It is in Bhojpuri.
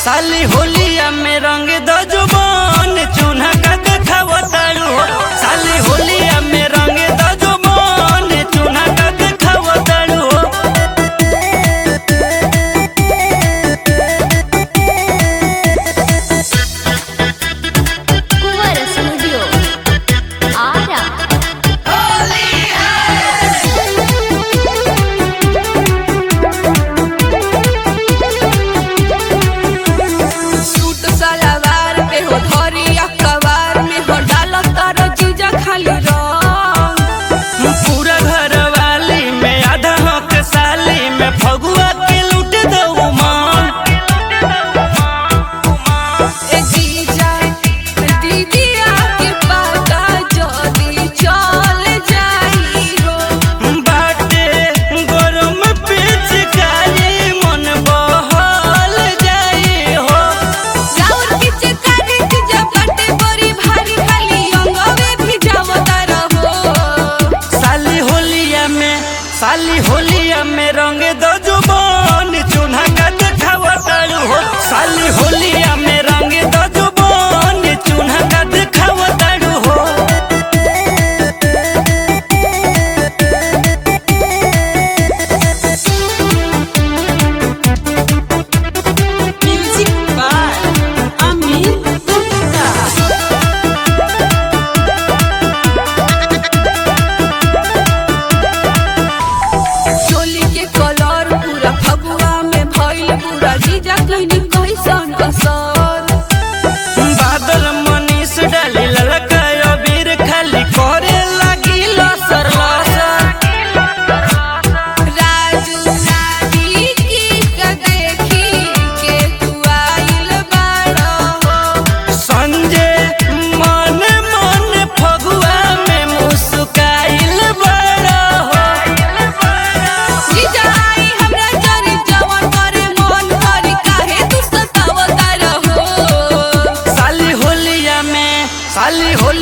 साली होलिया में रंग द जुबान चून्हा का देखाव तारू हो साली होलिया में रंग द जुबान चून्हा का देखाव तारू हो कुंवर स्टूडियो आरा सूट सलवार पे हो धरिया कवार में हो डालत तारो जीजा खाली रंग पूरा घर वाली में आधा हक साली में फगुआ के लूट दो मान ए जीजा दीदी आके पाता जदी चल जाई हो बाटे गरम पिचकारी मन बहल जाई हो राउर की चिकारी जीजा बाटे बड़ी भारी खाली अंगवे भी जावता रहो साली होलिया में साली होलिया में रंग दो जुबान चून्हा का देखाव तारू हो साली होलिया में रंग दो जुबान चून्हा का देखाव तारू हो म्यूजिक बाय अमित गुप्ता चोली के कलर पूरा फगुआ में भइल पूरा जीजा कहनी कैसन असर बादल मनीष डाली ललका अबीर खाली करे लगी लसर लसर राजू रानी की का देखी के तू आइल बाड़ा हो संजय मन मन फगुआ में मुस्काइल बड़ा हो जीजा आई हमरा जरी जवन करे मन करी काहे तू सतावता रहो साली होलिया में साली होलिया